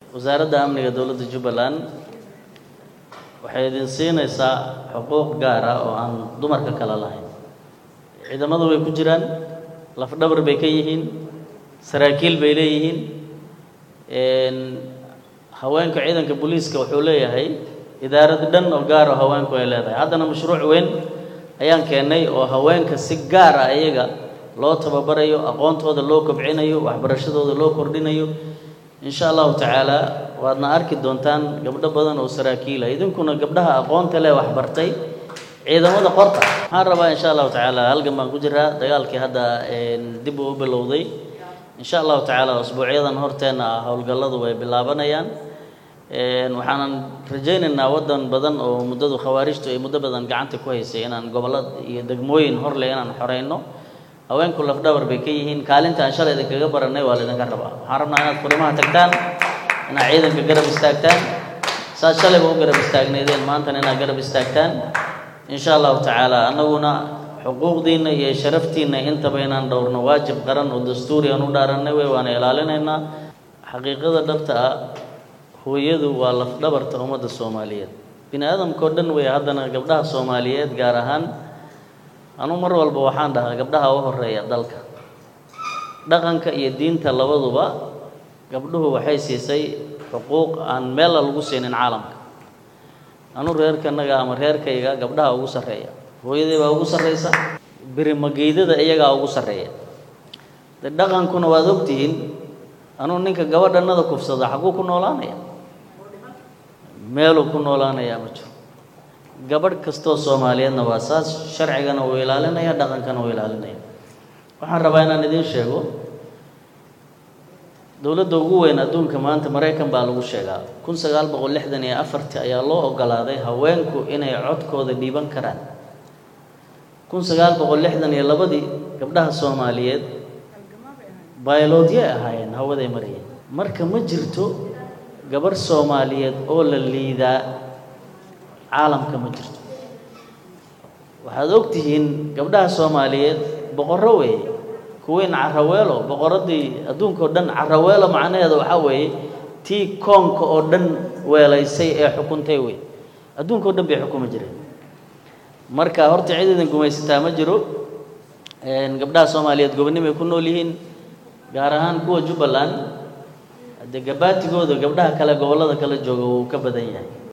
wasaaradda amniga dowladda jubbaland waxay idin siinaysaa xuquuq gaar ah oo aan dumarka kale lahayn ciidamadu way ku jiraan lafdhabar bay ka yihiin saraakiil bay leeyihiin haweenka ciidanka booliiska wuxuu leeyahay idaarad dhan oo gaar oo haweenku ay leedahay haddana mashruuc weyn ayaan keennay oo haweenka si gaar ah iyaga loo tababarayo aqoontooda loo kobcinayo waxbarashadooda loo kordhinayo insha allahu tacaala waadna arki doontaan gabdho badan oo saraakiila idinkuna gabdhaha aqoonta leh waxbartay ciidamada qorta waxaan rabaa insha allahu tacaala halgan baan ku jiraa dagaalkii hadda dib uu u bilowday insha allahu tacaala usbuucyadan horteenna ah howlgalladu way bilaabanayaan waxaanan rajaynaynaa waddan badan oo muddadu khawaarijtu ay muddo badan gacanta ku haysay inaan gobollad iyo degmooyin horleh inaan xoreyno haweenku lafdhabar bay ka yihiin kaalinta aan shalay idinkaga baranay waa laydinka rabaa waxaan rabnaa inaad furimaha tagtaan inaad ciidanka garab istaagtaan saad shalayba u garab istaagnaydeen maantana inaad garab istaagtaan insha allahu tacaala annaguna xuquuqdiinna iyo sharaftiinna intaba inaan dhowrno waajib qaran oo dastuuri aan u dhaarannay wey waana ilaalinaynaa xaqiiqada dhabta ah hooyadu waa lafdhabarta ummadda soomaaliyeed bini aadamkao dhan wey haddana gabdhaha soomaaliyeed gaar ahaan anu mar walba waxaan dhahaa gabdhaha u horeeya dalka dhaqanka iyo diinta labaduba gabdhuhu waxay siisay xuquuq aan meella lagu siinin caalamka anu reerkanaga ama reerkayga gabdhaha ugu sarreeya hooyadii baa ugu sarreysa birimageydada iyagaa ugu sarreeya de dhaqankuna waad ogtihiin anuu ninka gabadhanada kufsada xaguu ku noolaanaya meeluu ku noolaanayaa ma jiro gabadh kastoo soomaaliyeedna waa saas sharcigana uu ilaalinaya dhaqankana uu ilaalinaya waxaan rabaa inaan idiin sheego dowladda ugu weyn adduunka maanta maraykan baa lagu sheegaa kun sagaal boqol lixdan iyo afartii ayaa loo ogolaaday haweenku inay codkooda dhiiban karaan kun sagaal boqol lixdan iyo labadii gabdhaha soomaaliyeed bayloodye ahaayeen hawaday marayeen marka ma jirto gabarh soomaaliyeed oo la liidaa caalamka ma jirto waxaad ogtihiin gabdhaha soomaaliyeed boqorro weeye kuweyn caraweelo boqoradii adduunka oo dhan caraweelo macnaheeda waxaa weeye tii koonka oo dhan weelaysay ee xukuntay wey adduunka o dhan bay xukumi jireen marka horta cid idin gumaysataa ma jiro gabdhaha soomaaliyeed gobonimay ku nool yihiin gaar ahaan kuwa jubbaland haddee gabaatigooda gabdhaha kale gobollada kala jooga wuu ka badan yahay